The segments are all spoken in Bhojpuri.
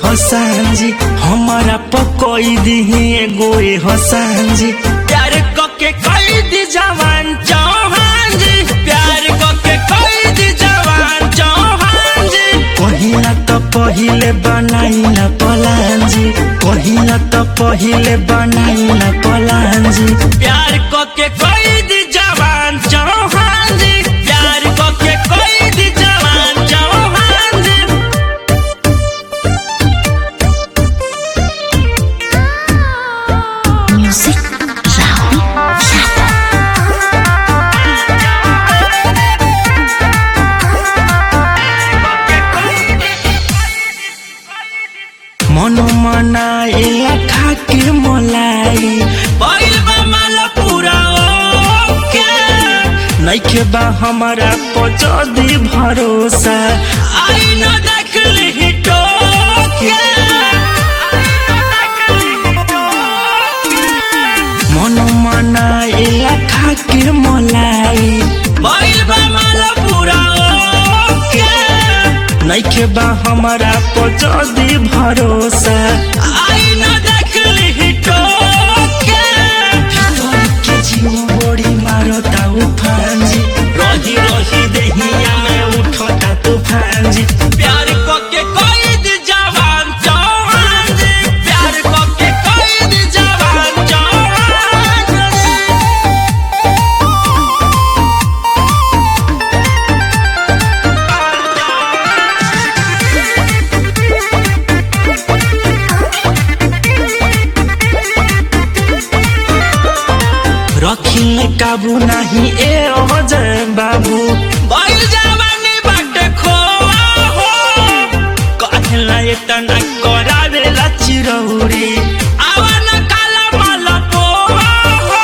हसान जी हमारा पकोई दिही एगो ए हसान जी प्यार कके कई दी जवान चौहान जी प्यार कके कई दी जवान चौहान जी कहिला त पहिले बनाइला पलान जी कहिला त पहिले बनाइला पलान जी प्यार कके कई दी जवान चौहान जी प्यार कके कई दी जवान चौहान जी Music Rahul Yadav. मनो मनाएला खाके मलाई पहिल बा माला पूरा ओके नइखे बा हमारा पचदी भरोसा आई न देखली हिटोके मनो मनाएला खाके मलाई पहिल बा माला पूरा ओके नइखे बा हमारा पचदी भरोसा आई न देखली हिटोके भीतर के जीव बड़ी मारता उफान जी रही रही देहिया में उठता तूफान जी प्यार कके कैद जवान जवान जी प्यार कके कैद जवान जवान जी रखिले काबू नाही ए अजय बाबू बैल जवानी बाटे खो हो कहला एतना करावेला चिरौरी आवन काला मल पो हो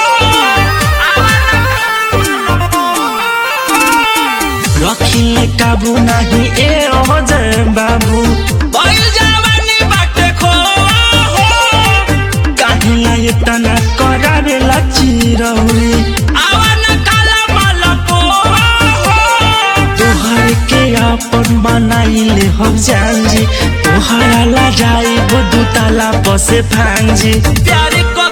रखिले काबू नाही ए अजय बाबू बैल जवानी बाटे खो हो काहिला एतना करावेला चिरौरी आवन काला मल पो तोहर के अपन बनाइले हम जानजी तोहरा ला जाई दुताला पसे फांजी प्यार को